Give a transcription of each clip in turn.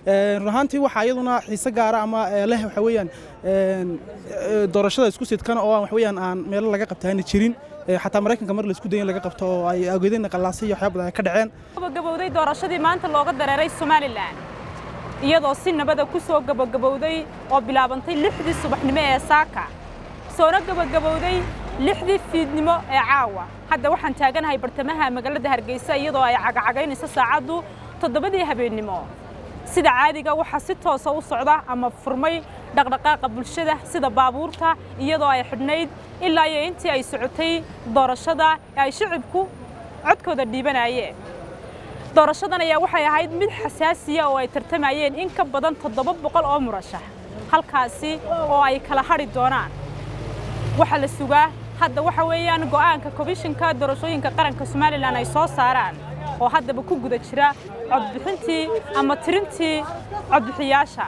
run ahaantii waxaa iyaduna xiise gaara ama leh waxa weeyaan doorashada isku sidkan oo aan wax weeyaan aan meelo laga qabtaani jirin xataa maraykanka mar laisku dayin laga qabto oo ay ageedeen qalaasay iyo waxyaabo badan ay ka dhaceen gabagabowday doorashadii maanta looga dareeray somalilan iyadoo si nabada ku soo gabagabowday oo bilaabantay lixdii subaxnimo ee saaka soona gabagabowday lixdii fiidnimo ee caawa hadda waxaan taaganahay bartamaha magaalada hargeysa iyadoo ay cagacagaynayso saacaddu toddobadii habeennimo sida caadiga waxaa si toosa u socda ama furmay dhaqdhaqaaqa bulshada sida baabuurta iyadoo ay xidhnayd ilaa iyo intii ay socotay doorashada ee ay shicibku codkooda dhiibanayeen doorashadan ayaa waxay ahayd mid xasaasiya oo ay tartamayeen in ka badan toddoba boqol oo murashax halkaasi oo ay kala hadhi doonaan waxaa la sugaa hadda waxa weeyaan go'aanka komishinka doorashooyinka qaranka somalilan ay soo saaraan oo haddaba ku guda jira codbixintii ama tirintii codbixiyaasha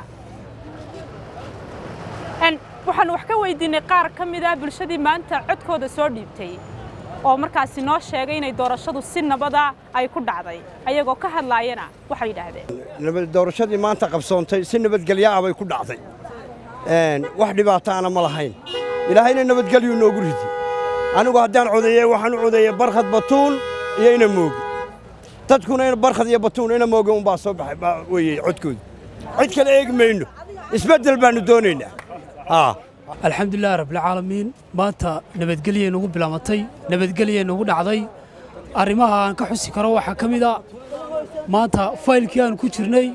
waxaan wax ka weydiinay qaar ka mid ah bulshadii maanta codkooda soo dhiibtay oo markaasi noo sheegay inay doorashadu si nabada ay ku dhacday ayagoo ka hadlaayana waxay yidhaahdeen doorashadii maanta qabsoontay si nabadgelyo ah bay ku dhacday wax dhibaataana ma lahayn ilaahayna nabadgelyu noogu ridi anigu haddaan codeeye waxaan u codeeyey barkhad batuun iyo ina moogi dadkuna barkhad iyo batuun ina moogi unbaa soo baxay weeye codkooda cid kale eegi mayno isbeddel baannu doonaynaa alxamdulilah rabbilcaalamiin maanta nabadgelyay nagu bilaamatay nabadgelyay nagu dhacday arrimaha aan ka xusi karo waxaa ka mid a maanta faylkii aan ku jirnay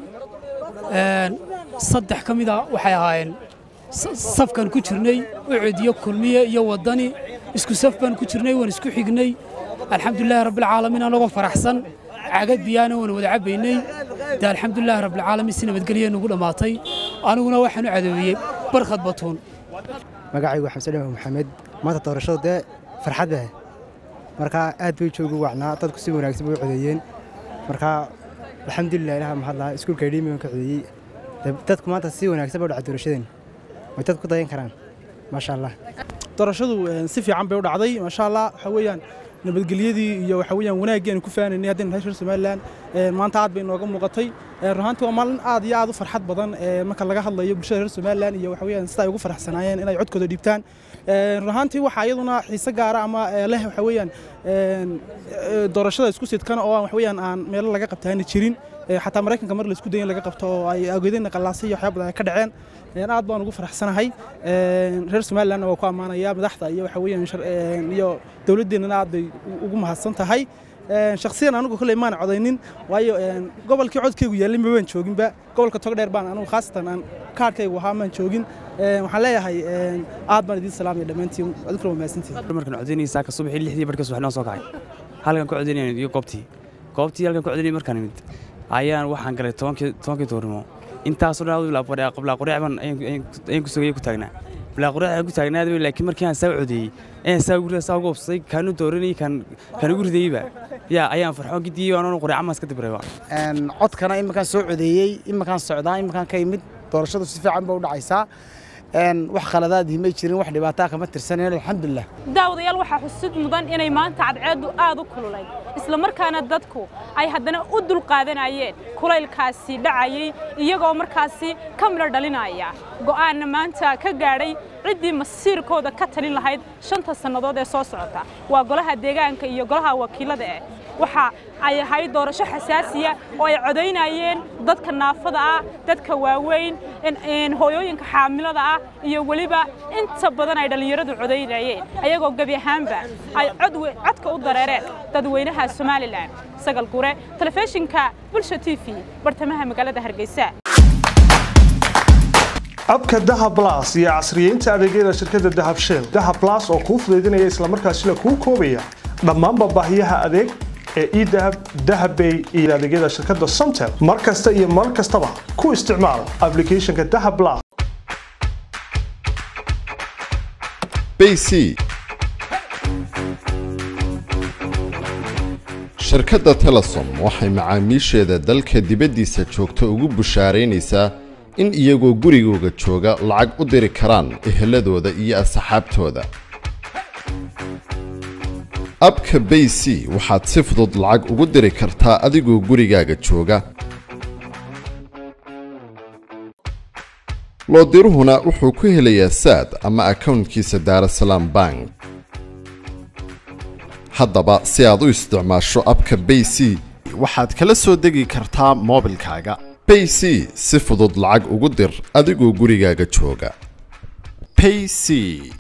saddex ka mida waxay ahaayeen safkaan ku jirnay ucediyo kulmiye iyo waddani isku saf baan ku jirnay waan isku xignay alxamdulilahi rabbilcaalamiin anagoo faraxsan cagad biyaana waan wada cabbaynay dee alxamdulilahi rabbilcaalamiin si nabadgelyay nagu dhammaatay aniguna waxaan u cadoobiyey barkhad batuun magacaygu xamse dhama maxamed maanta doorashadu dee farxad baa markaa aad bay joogu wacnaa dadku si wanaagsan bay u codeeyeen markaa alxamdulilah ilaha mahadlaha iskuulka idhiimi baan ka codeeyey dadku maanta si wanaagsan bay u dhacay doorashadan way dad ku dayan karaan maasha allah doorashadu si fiican bay u dhacday maasha allah waxa weeyaan nabadgelyadii iyo waxa weeyaan wanaaggii aan ku faanaynay haddaynu nahay reer somalilan maanta aad bay nooga muuqatay runaantii waa maalin aad iyo aad u farxad badan marka laga hadlayo bulshada reer somalilan iyo waxa weeyaan sida ay ugu faraxsanaayeen inay codkooda dhiibtaan runaantii waxaa iyaduna xiise gaara ama leh waxa weeyaan doorashada isku sidkan oo aan wax weeyaan aan meelo laga qabtaani jirin xataa maraykanka mar laisku dayin laga qabto oo ay ageedeen qalaasay iyo waxyaabo badan ay ka dhaceen aad baan ugu faraxsanahay reer somalilandna waa ku ammaanaya madaxda iyo waxa weeyaan iyo dowladdeennana aad bay ugu mahadsan tahay shakhsiyan anigu kolley maan codaynin waayo gobolkii codkaygu yaallay ma baan jooginba gobolka togdheer baan anigu khaasatan aan kaarhkaygu ahaa maan joogin waxaan leeyahay aad baan idiin salaamaya dhammaantiin adinkuna waa mahadsantihin markaan codaynaysaa ka subaxii lixdii barhka subaxnoo soo kacay halkan ku codaynayaan iyo goobtii goobtii halkan ku codaynayay markaan imid ayaan waxaan galay tobankii toornimo intaasoo dhan qablaa qoreecban ayaan ku sugayay ku taagnaa bilaa qoreec ayaan ku taagnaa laakiin markii aan saa codeeyey ayaan saa guriga saa ugu obsaday kaanu dooranayay kaan ugu ridayeyba yaa ayaan farxo gidiyey waan qoreeca maas ka dibrayba codkana iminkaan soo codeeyey iminkaan socdaa iminkaan ka yimid doorashadu si fiican ba u dhacaysaa wax khaladaadii may jirin wax dhibaataa kama tirsaneen alxamdulilah daawadayaal waxaa xusid mudan inay maanta cadceeddu aad u kululayd isla markaana dadku ay haddana u dulqaadanayeen kulaylkaasi dhacayay iyagoo markaasi ka midho dhalinaya go'aanna maanta ka gaadhay ciddii masiirkooda ka talin lahayd shanta sannadood ee soo socota waa golaha deegaanka iyo golaha wakiilada eh waxa ay ahayd doorasho xasaasiya oo ay codaynayeen dadka naafada ah dadka waaweyn hooyooyinka xaamilada ah iyo weliba inta badan ay dhallinyaradu codaynayeen ayagoo gebi ahaanba ay codka u dareereen dadweynaha somalilan sagal gure telefishinka bulsha t v bartamaha magaalada hargeysa abka dahab blas iyo casriyeynta adeegyada shirkadda dahab shell dahab blas oo kuu fudaydinaya islamarkaasina kuu koobaya dhammaanba baahiyaha adeeg ee edahab dahabbay iyo adeegyada shirkadda somtel mar kasta iyo mar kastaba ku isticmaal ablicathonka dahab blas bc shirkadda telesom waxay macaamiisheeda dalka dibaddiisa joogta ugu bushaaraynaysaa in iyagoo gurigooga jooga lacag u diri karaan eheladooda iyo asxaabtooda abka bay c waxaad si fudud lacag ugu diri kartaa adigoo gurigaaga jooga loodiruhuna wuxuu ku helayaa saad ama akownkiisa daarasalaam bank haddaba si aad u isticmaasho abka bay c waxaad kala soo degi kartaa moobilkaaga bay c si fudud lacag ugu dir adigoo gurigaaga jooga payc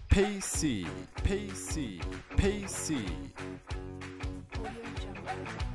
payc payc payc